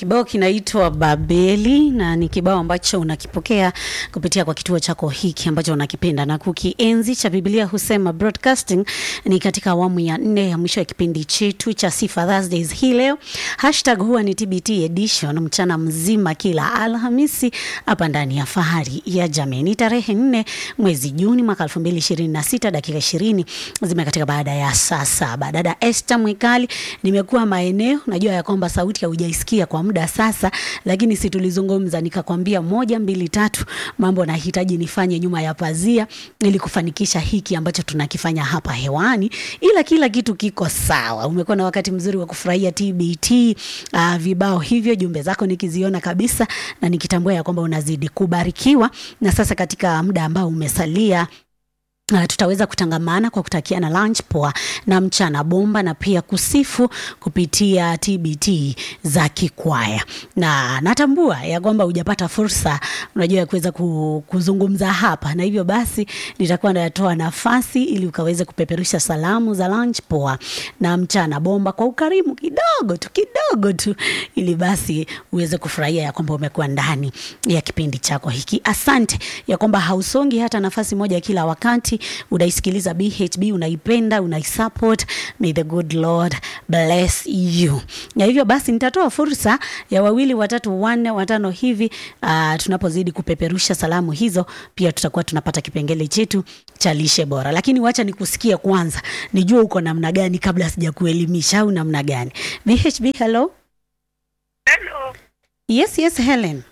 Kibao kinaitwa Babeli na ni kibao ambacho unakipokea kupitia kwa kituo chako hiki ambacho unakipenda na kukienzi cha Biblia husema broadcasting. Ni katika awamu ya nne ya mwisho ya kipindi chetu cha Sifa Thursdays hii leo. Hashtag huwa ni TBT edition, mchana mzima kila Alhamisi hapa ndani ya Fahari ya Jamii. Ni tarehe nne mwezi Juni mwaka 2026 dakika 20 zimekatika baada ya saa saba. Dada Esther Mwikali, nimekuwa maeneo, najua ya kwamba sauti haujaisikia kwa muda sasa, lakini si tulizungumza nikakwambia moja mbili tatu mambo nahitaji nifanye nyuma ya pazia ili kufanikisha hiki ambacho tunakifanya hapa hewani, ila kila kitu kiko sawa. Umekuwa na wakati mzuri wa kufurahia TBT uh, vibao hivyo, jumbe zako nikiziona kabisa na nikitambua ya kwamba unazidi kubarikiwa. Na sasa katika muda ambao umesalia Uh, tutaweza kutangamana kwa kutakiana lunch poa na mchana bomba na pia kusifu kupitia TBT za kikwaya, na natambua ya kwamba hujapata fursa, unajua ya kuweza ku- kuzungumza hapa, na hivyo basi nitakuwa natoa nafasi ili ukaweze kupeperusha salamu za lunch poa na mchana bomba kwa ukarimu kidogo tu kidogo tu, ili basi uweze kufurahia ya kwamba umekuwa ndani ya kipindi chako hiki. Asante ya kwamba hausongi hata nafasi moja kila wakati unaisikiliza BHB, unaipenda, unaisupport. May the good Lord bless you. Na hivyo basi nitatoa fursa ya wawili, watatu, wanne, watano hivi uh, tunapozidi kupeperusha salamu hizo, pia tutakuwa tunapata kipengele chetu cha lishe bora. Lakini wacha nikusikie kwanza, nijue uko namna gani kabla sijakuelimisha au namna gani. BHB, hello. Hello, Yes, yes, Helen.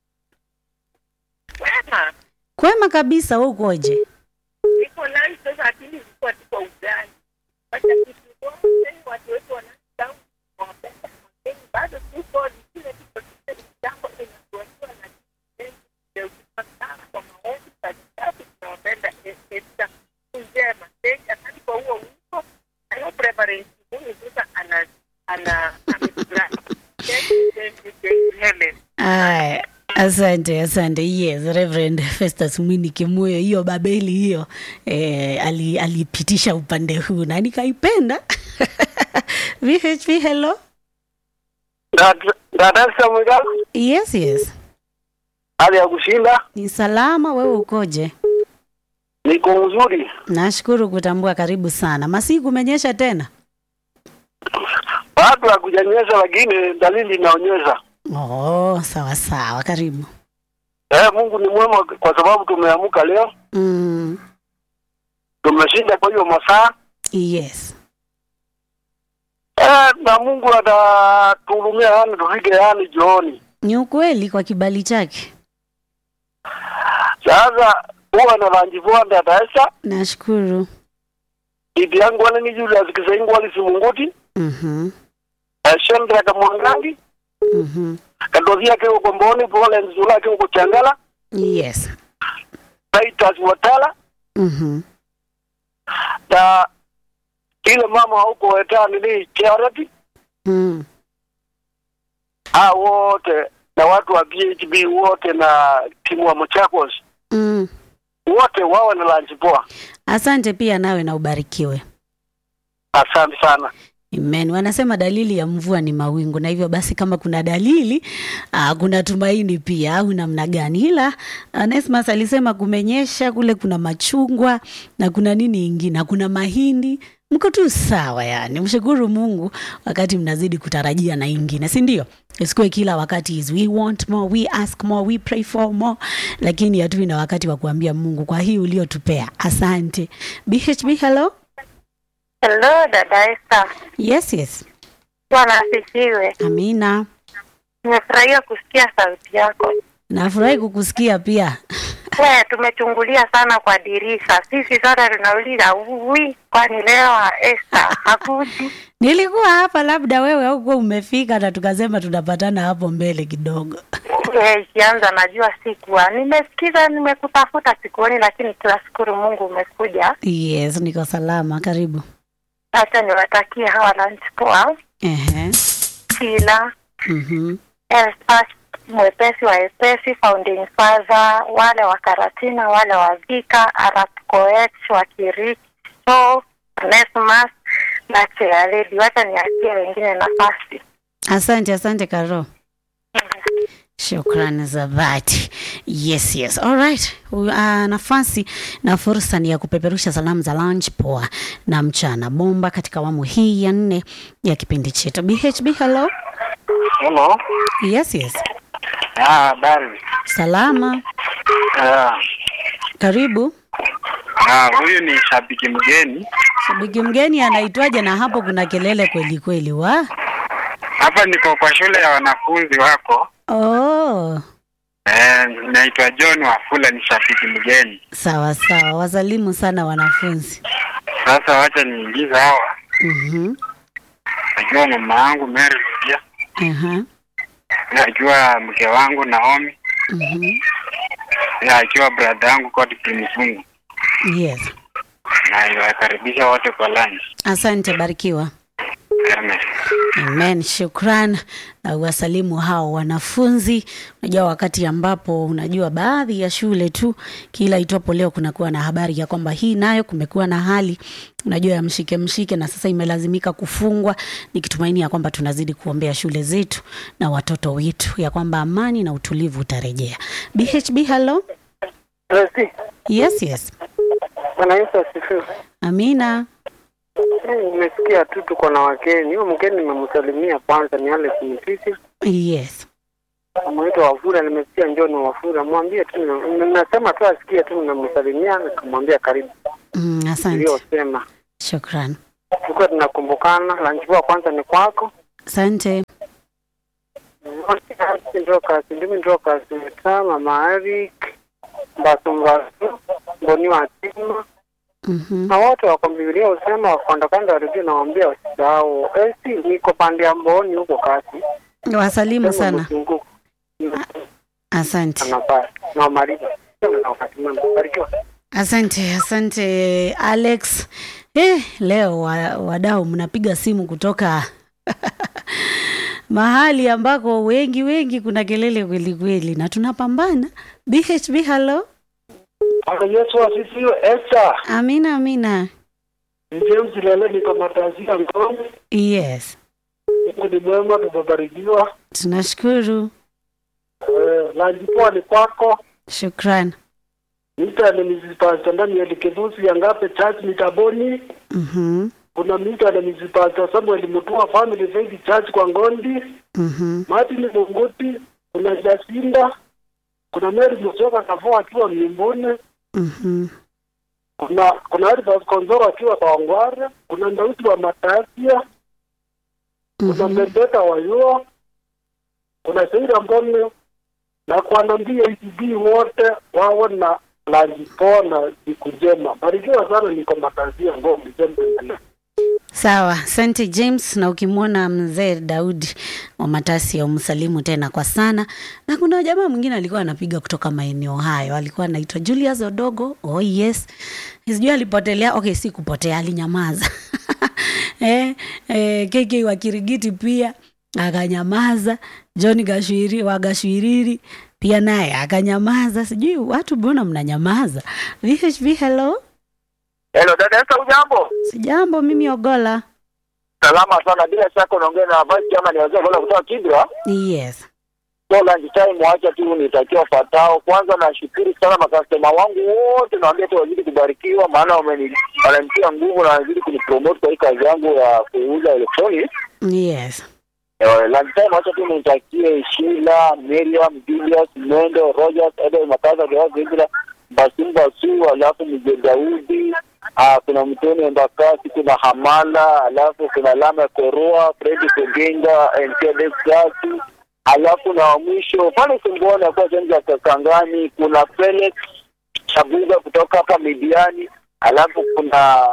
wema. Kwema kabisa, wewe ukoje? Niko live sasa, lakini nilikuwa tuko ugani. Wacha tusione watu wetu wanasahau wapenda mageni, bado tuko kile tuko kile jambo linatuachia na ndio sana kwa maombi katikati, tunawapenda Esther njema. Thank asante kwa huo wimbo. I hope Reverend Kibuni sasa ana ana amefurahi. Thank you, thank you, thank you, Helen. Aya, asante asante. Yes, Reverend Festus Mwini Kimuyo, hiyo Babeli hiyo eh, ali, alipitisha upande huu na nikaipenda. VHP, hello. Dadasa Mwiga, Yes, yes, hali ya kushinda, ni salama. Wewe ukoje? niko mzuri. Nashukuru kutambua. Karibu sana. Masiku kumenyesha tena? Bado hakujanyesha, lakini dalili inaonyesha. Oh, sawa sawa, karibu. Eh, Mungu ni mwema kwa sababu tumeamka leo, Mm, tumeshinda kwa hiyo masaa yes. eh, na Mungu atatuhurumia, yani tufike yani jioni. Ni ukweli kwa kibali chake. Sasa huwa na vanjivua Dadasa Nashukuru. bibi yangu wanani Julius Kisaingu walisi Munguti Mhm. eh, Shendra Kamwangangi Mhm. Kadovia keo Komboni Pole Nzula keo Kuchangala Yes. Titus Watala Mhm. na ile mama huko wetani ni Charity Mm. hao wote na watu wa PHB wote na timu wa Machakos Mm. wote wawe na lunch poa. Asante pia nawe na ubarikiwe. Asante sana. Amen. Wanasema dalili ya mvua ni mawingu, na hivyo basi kama kuna dalili aa, kuna tumaini pia, au namna gani? Ila Onesmus alisema kumenyesha kule, kuna machungwa na kuna nini ingine, na kuna mahindi. Mko tu sawa, yani mshukuru Mungu wakati mnazidi kutarajia na ingine, si ndio? Isikuwe kila wakati is we want more, we ask more, we pray for more, lakini hatui na wakati wa kuambia Mungu kwa hii uliotupea. Asante. BHB, hello. Hello, dada Esther. Yes, yes. Bwana asifiwe. Amina. Nimefurahia kusikia sauti yako. Nafurahi kukusikia pia. We, tumechungulia sana kwa dirisha. Sisi sote tunauliza wi, kwani leo Esther hakuji? Nilikuwa hapa, labda wewe haukuwa umefika, na tukasema tunapatana hapo mbele kidogo. Eh, Ikianza najua sikuwa nimesikiza, nimekutafuta sikuoni, lakini tunashukuru Mungu umekuja. Yes, niko salama. Karibu. Acha niwatakie hawa lunch poa, Ehe. kila Mhm. Elfas mwepesi wa epesi, founding father, wale wa Karatina, wale wa Vika, Arap Koech wa Kiriki, so Onesmus na Chealedi. Wacha niachie wengine nafasi. Asante, asante Karo. Shukrani za dhati. Yes, yes. All right. Uh, nafasi na fursa ni ya kupeperusha salamu za lunch poa na mchana bomba katika awamu hii ya nne ya kipindi chetu. BHB, hello. Hello. Yes, yes. Ah, habari. Salama. Ah, Karibu. ah, huyu ni shabiki mgeni. Shabiki mgeni anaitwaje? Na hapo kuna kelele kweli kweli wa. Hapa niko kwa shule ya wanafunzi wako. Oh, Eh, naitwa John Wafula ni shabiki mgeni. sawa sawa. Wasalimu sana wanafunzi. Sasa wacha niingize hawa. Mhm. Najua mama yangu Mary pia. Aha. Najua mke wangu Naomi. Mhm. Najua brother yangu Godfrey Msungu. Yes. Na iwakaribisha wote kwa lunch. Asante, barikiwa. Amen. Amen, shukran na uwasalimu hao wanafunzi. Unajua, wakati ambapo unajua baadhi ya shule tu kila itwapo leo kunakuwa na habari ya kwamba hii nayo kumekuwa na hali unajua ya mshike mshike, na sasa imelazimika kufungwa, nikitumaini ya kwamba tunazidi kuombea shule zetu na watoto wetu ya kwamba amani na utulivu utarejea. BHB, hello. Tracy, Yes, yes. Bwana Yesu asifiwe. Amina. Eh, Nimesikia tu tuko na wageni. Huyo mgeni nimemsalimia kwanza ni Alex Mtisi. Yes. Anaitwa Wafura, nimesikia njoo ni Wafura. Mwambie tu nime- nimesema tu asikie tu nimemsalimia nikamwambia karibu. Mm, asante. Iliyosema. Shukran. Tulikuwa tunakumbukana, lunch poa kwanza ni kwako. Asante. Ndoka, ndimi ndoka, Mama Marik, Mbasu Mbasu, Mboni wa Tima. Mhm. na wote wako Biblia usema wakondokanda warudi nawaambia wasisahau. Eh, si niko pande ya Mboni huko kasi. Wasalimu sana. Mzunguko. Asante. Anafaa. Na Mariba. Na wakati mwema. Barikiwa. Asante, asante Alex. Eh, leo wa- wadau mnapiga simu kutoka mahali ambako wengi wengi kuna kelele kweli kweli, na tunapambana. BHB, hello. Bwana Yesu asifiwe. Esther, Amina, amina. ni James Lele, niko Matazia Ngong. Yes, Mungu ni mwema, tumebarikiwa. tunashukuru. Eh, Lanji poa ni kwako. Shukran. Mita ni Mrs. Pastor Daniel Kivusi ya Ngape Church Mitaboni. Mhm, Kuna mita na Mrs. Pastor Samuel Mutua Family Faith Church kwa Ngondi. mhm, Martin Munguti, kuna Jacinda, kuna Mary Musoka Kafo akiwa Mimbuni. mhm, Kuna kuna Aribas Konzoro akiwa kwa Ongware. Kuna Ndausi wa Matasia. kuna mhm. Bendeta wa Yuo, kuna Seira Mbone na kuanambia ECD wote wawe na lunch poa na siku njema. Barikiwa sana, niko Matazia Ngombe Jembe. Sawa, asante James. Na ukimwona mzee Daudi wa Matasi ya umsalimu tena kwa sana. Na kuna jamaa mwingine alikuwa anapiga kutoka maeneo hayo, alikuwa anaitwa Julius Odogo. Oh yes, sijui alipotelea. Okay, si kupotea, alinyamaza eh, eh, KK wa Kirigiti pia akanyamaza. John Gashwiri wa Gashwiriri pia naye akanyamaza. Sijui watu mbona mnanyamaza? VHV, hello. Hello, dada Esther, ujambo? Sijambo, mimi Ogola. Salama sana, bila shaka unaongea na vice chairman wazee wale kutoka Kibra. Yes. So lunch time wacha tu nitakiwa fatao. Kwanza nashukuru sana makastoma wangu wote, nawaambia tu wazidi kubarikiwa, maana wameni wananitia nguvu na wazidi kunipromote kwa hii kazi yangu ya kuuza electronics. Yes. Eh, lunch time wacha tu nitakie Sheila, Miriam, Julius, Mwendo, Rogers, Edel Makaza, Dewa Zindra, Basim Basu, alafu Mzee Daudi, ah, kuna Mtoni Mbakasi, kuna Hamala, alafu kuna Lama Koroa, Fredi Kugenga, NKD Gasi, alafu na wa mwisho pale Singona kwa sehemu za Kakangani, kuna Felix Chabuga kutoka hapa Midiani, alafu kuna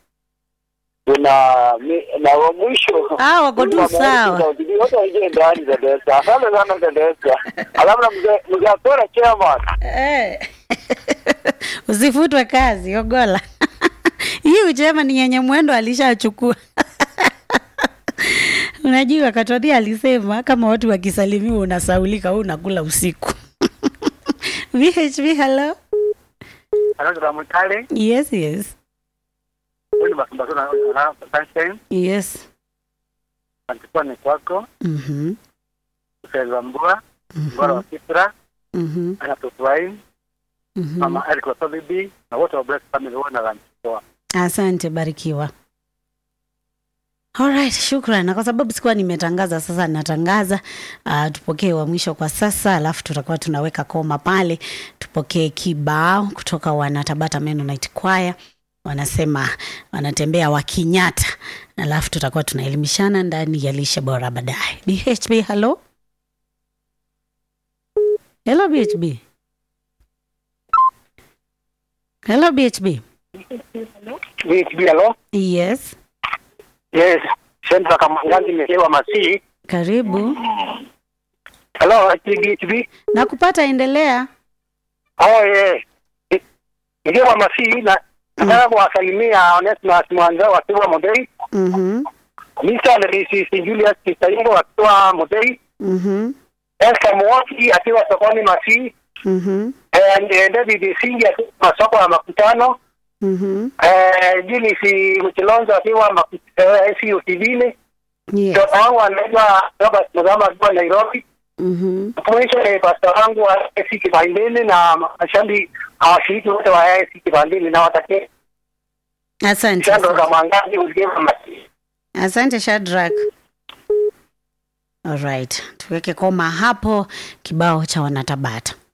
kuna mi- na wa mwisho Ah, wako tu sawa. wote waingie ndani za Desa. Asante sana za Desa. Alafu na mzee mzee Akora chairman. Eh. Usifutwe kazi, Ogola. Hii uchema ni yenye mwendo alishachukua. Unajua Katoni alisema kama watu wakisalimiwa unasaulika, wewe unakula usiku. VHV, hello. Anaanza mtale. Yes, yes. Wewe basi basi na na sunshine. Yes. Antikwa ni kwako. Mhm. Sasa mbua. bora wa Kisra Mhm. anatofurahi Mhm. mama Eric wa bibi na wote wa Bless Family wote na lunch poa. Asante, barikiwa. Alright, shukran. Na kwa sababu sikuwa nimetangaza, sasa natangaza. Uh, tupokee wa mwisho kwa sasa, alafu tutakuwa tunaweka koma pale. Tupokee kibao kutoka wanatabata Mennonite Choir, wanasema wanatembea wakinyata, alafu tutakuwa tunaelimishana ndani ya lishe bora baadaye. BHB, hello hello BHB, hello BHB. BHB hello. Yes, Yes. Senta Kamangazi nimewa Masii. karibu. Hello BHB. Nakupata, endelea. Oh yeah. Nikiwa Masii na nataka kuwasalimia Onesmus Mwanza wakiwa Modei. Mhm. Mr. Lerisi Julius Kisaingo wakiwa Modei. Mhm. Esther Mwoki akiwa sokoni Masii. Mhm. Eh, eh, David Singi akiwa masoko ya makutano. Mhm. Eh, Julius Mchilonzo akiwa maku- eh, SU Kivile. Yes. Mtoto wangu anaitwa Robert Mudhama akiwa Nairobi. Mhm. Mwisho ni pasta wangu wa AIC Kibandini na mashambi hawashiriki wote wa AIC Kibandini na watakie Asante. shando za mwangazi usikiva Masii. Asante Shadrack. Alright, tuweke koma hapo kibao cha wanatabata.